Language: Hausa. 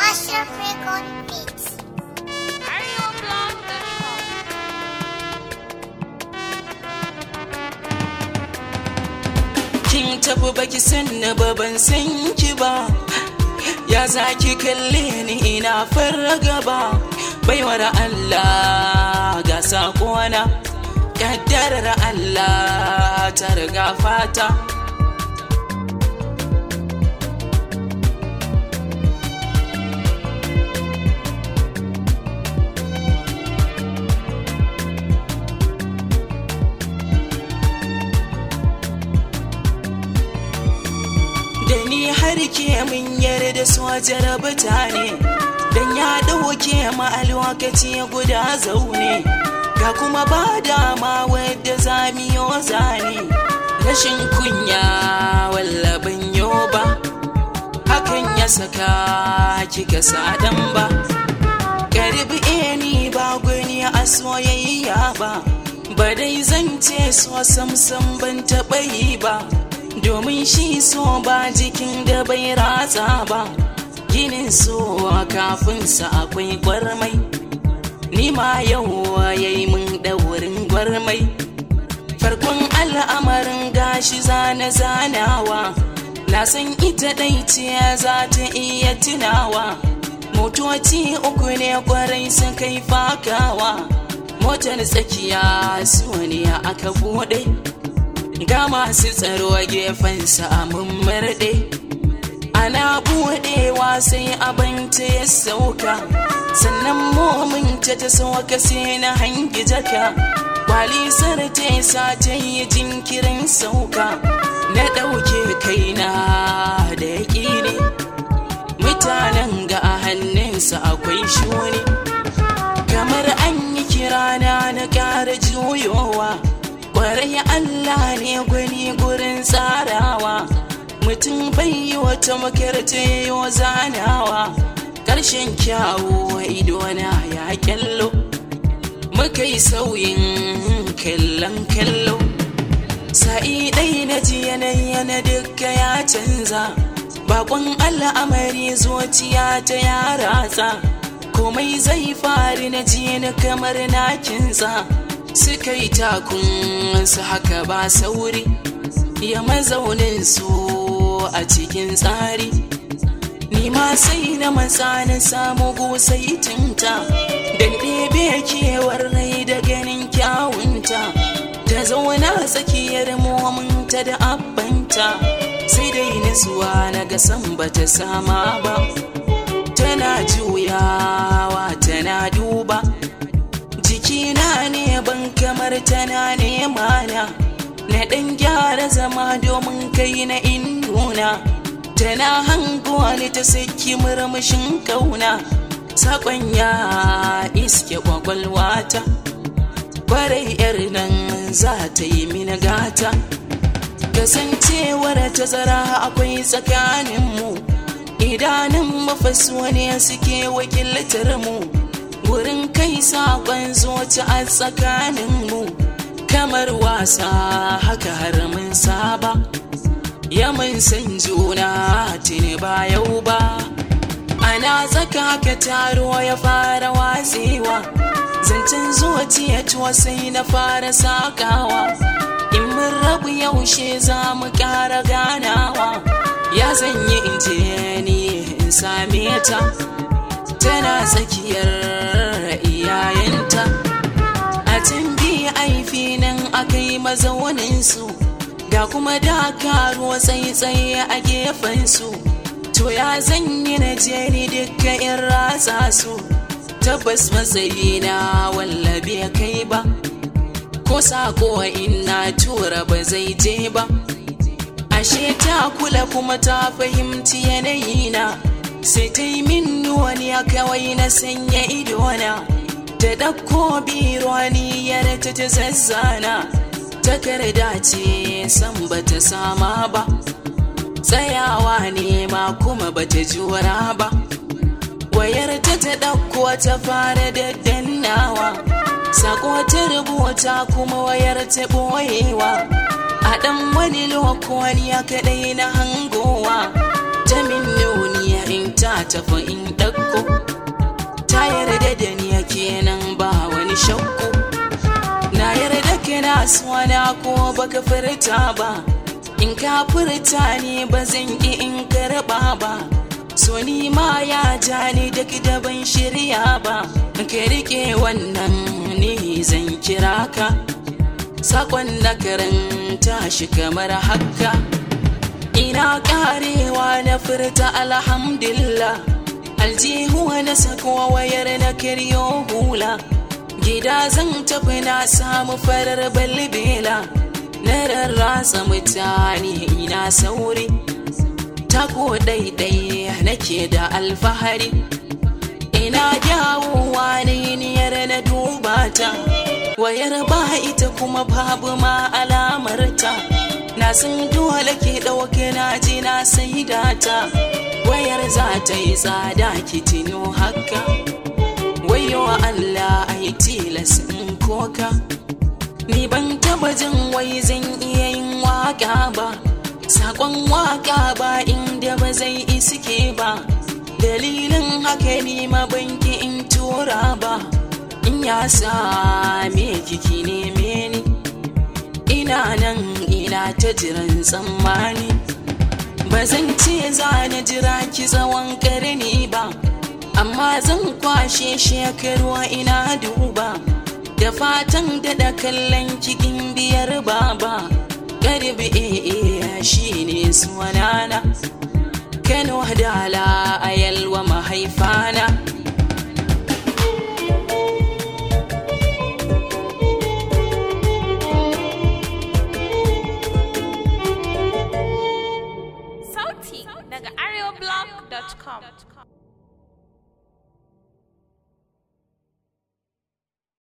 Ashraf Record Beats. kin tafi baki sanna ba ban san ki ba ya za ki kalle ni ina farraga ba baiwar Allah ga sakona kaddarar Allah ta riga fata da ni har ke mun yarda su jarabta ne dan ya dauke ma a lokaci guda zaune ga kuma ba dama wadda zamiyo zane rashin kunya wallaban ba hakan ya saka kika sadan ba karbi ni ba gwani a soyayya ba ba dai zan ce so samsam ban taɓa yi ba domin shi so ba jikin da bai ratsa ba ginin so kafin sa akwai gwarmai ni ma yau yayi mun ɗaurin gwarmai farkon al'amarin gashi zana zanawa na san ita ɗai ce za ta iya tunawa motoci uku ne kwarai sun kai fakawa motar tsakiya su ne aka buɗe ga masu tsaro a gefensa a mummurɗe ana buɗewa sai abinci ya sauka sannan mominta ta sauka sai na hangi jaka kwalisar ta sa ta yi jinkirin sauka na ɗauke kaina da yaƙi ne mutanen ga a hannunsa akwai shuni kamar an yi kirana na ƙara juyowa kwarai Allah ne gwani gurin tsarawa mutum bai yi wata makarta yayo zanawa ƙarshen kyawu idona ya kyallo muka yi sauyin kallon kallo sa'i ɗai na ji yanayi na dukka ya canza bakon al'amari zuciya ta ya ratsa komai zai fari na ji ni kamar na kinsa suka yi takun su haka ba sauri ya mazaunin su a cikin tsari ni ma sai na matsa na samu gusai tinta don ɗebe kewar rai da ganin kyawunta ta zauna tsakiyar mominta da abbanta sai dai nasuwa na ga san bata sama ba tana juyawa tana duba jikina ne ban kamar tana nema na na ɗan gyara zama domin kai na induna tana hanguwa ni ta saki murmushin kauna sakon ya iske kwakwalwata kwarai yar nan za ta yi mini gata kasancewar tazara akwai tsakaninmu idanun mafasuwa ne suke wakiltar mu wurin kai saƙon zuci a tsakaninmu kamar wasa haka har mun saba ya mun san juna tuni ba yau ba ana tsaka ka taro ya fara watsewa zancen zuciya tuwa sai na fara sakawa in mun rabu yaushe za mu ƙara ganawa ya zanyi in je ni in same ta tana tsakiyar iyayenta a can biyu aifi nan aka yi mazauninsu ga kuma dakaruwa tsaye-tsaye a gefensu to ya zanyi na jeri duka in ratsa su tabbas matsayi na wallabe kai ba ko sako ina tura ba zai je ba ashe ta kula kuma ta fahimci yanayina sai ta yi min wani ya kawai na sanya idona ta ɗauko bironiyar ta ta zazzana takarda ce san bata sama ba tsayawa ne ma kuma bata jura ba wayar ta ta ɗauko ta fara daddannawa sako ta rubuta kuma wayar ta ɓoyewa a ɗan wani lokoni ya kaɗai na hangowa ta min nuniya in ta tafi in ɗauko ta yarda da ni kenan ba wani shakku na yarda kana suna ko baka furta ba in ka furta ne ba zan ki in karɓa ba so ni ma ya ja ni duk da ban shirya ba ka rike wannan ne zan kira ka sakon na karanta shi kamar haka ina karewa na furta alhamdulillah aljihu na sako wayar na karyo hula gida zan tafi na samu farar balbela na rarrasa mutane ina sauri tako daidai nake da alfahari ina dawowa ne niyar na duba ta wayar ba ita kuma babu ma alamarta na san dole ke ɗauke na ji na sai data wayar za ta yi tsada ki tino haka wayo Allah ai tilas in koka ni ban taba jin wai zan iya yin waka ba sakon waka ba inda ba zai iske ba dalilin haka ni ma banki in tura ba in ya same kiki neme ni ina nan ina ta jiran tsammani ba zan ce za na jira ki tsawon karni ba amma zan kwashe shekaru ina duba da fatan daɗa kallon cikin biyar baba garbi iya shi ne sunana kano dala a yalwa mahaifana Sauti daga areoblog.com.